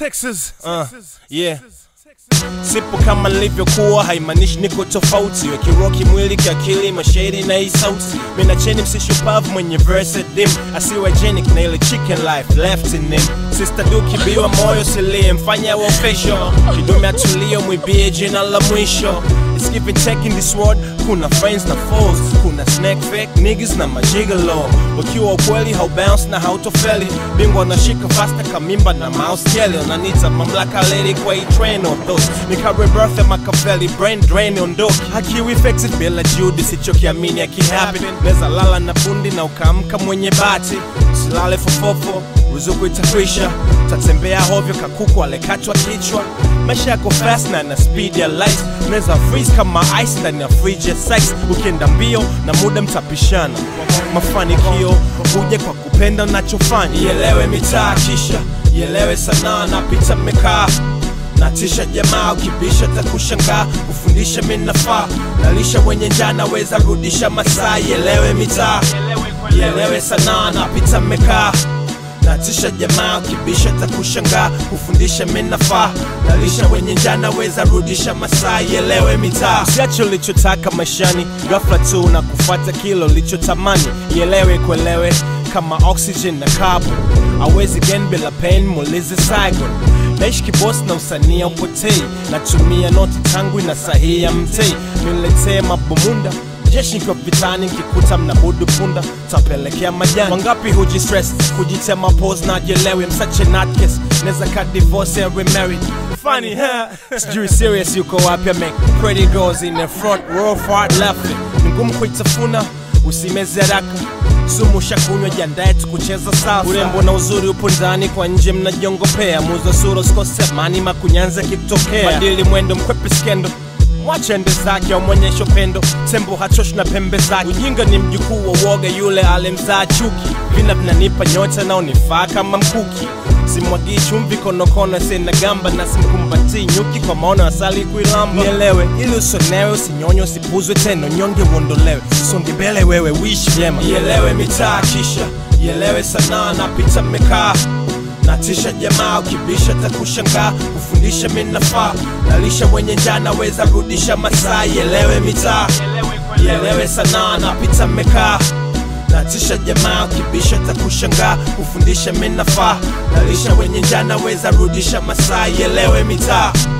Texas. Uh, yeah. Sipo kama nilivyokuwa, haimaanishi niko tofauti. Wekiroki mwili kiakili, mashairi na hii sauti. Mina cheni msishupavu mwenye verse dim, asiwagenic na ile chicken life left in him. Sister du kibiwa moyo silie, mfanya wa official. Kidume atulio, mwibie jina la mwisho. It's give and take in this world, kuna friends na foes, kuna snack fake niggas na majigalo. Ukiwa ukweli haubounce na hautofeli, bingwa nashika fasta kamimba na mouse jelly. Unanita mamlaka lady kwa hii train on those, nika rebirth Machiavelli, brain drain ondoki. Hakiwi effective bila juhudi, sichokiamini akihappen. Neza lala na bundi na ukaamka mwenye bati, usilale fofofo ruzuku itakwisha, tatembea hovyo kakuku alekatwa kichwa. Maisha yako fast na na speed ya light, unaweza freeze kama ice ndani ya fridge ya size. Ukienda mbio na muda mtapishana, mafanikio huja kwa kupenda unachofanya. Ielewe mitaa kisha ielewe sanaa na pita mmekaa natisha jamaa, ukibisha takushangaa, kufundisha minafaa, nalisha wenye njaa, naweza rudisha masaa. Ielewe mitaa, ielewe sanaa, napita mmekaa natisha jamaa, ukibisha takushangaa, kufundisha minafaa, nalisha wenye njaa, naweza rudisha masaa. Ielewe mitaa, usiache ulichotaka maishani, ghafla tu na kufuata kilo ulichotamani. Ielewe kuelewe kama oxygen na carbon, awezi gen bila pain, muulize Saigon naishi kibosi na usania upotei, natumia noti tangu na sahihi ya mtei, niletee mabumunda jeshi nkiwa vitani, nkikuta mnabudu punda tapelekea majani. Wangapi huji stress kujitema pose na jelewe, I'm such a nutcase, neza ka divorce and remarried funny huh? sijui serious yuko wapi, I make pretty girls in the front row far left, ni ngumu kuitafuna usimeze haraka sumu shakunywa, jiandae tukucheza salsa. Urembo na uzuri upo ndani, kwa nje mnajiongopea. Muza sura usikose amani, makunyanza kitokea. Badili mwendo, mkwepe skendo mwache ende zake, amwonyesha upendo. Tembo hachoshi na pembe zake. Ujinga ni mjukuu wa woga, yule alemzaa chuki. Vina vinanipa nyota na unifaa kama mkuki. Simwagii chumvi konokono, sina gamba na simkumbatii nyuki kwa maono asali kuilamba. Nielewe ili usonewe, usinyonye, usipuzwe tena, nyonge uondolewe. Songe mbele wewe, wishi vyema. Ielewe mitaa kisha ielewe sanaa, napita mmekaa natisha jamaa, ukibisha takushangaa, kufundisha minafaa, nalisha mwenye njaa, naweza rudisha masaa. Ielewe mitaa, ielewe sanaa, napita mmekaa natisha jamaa, ukibisha takushangaa, kufundisha minafaa, nalisha wenye njaa, naweza rudisha masaa. Ielewe mitaa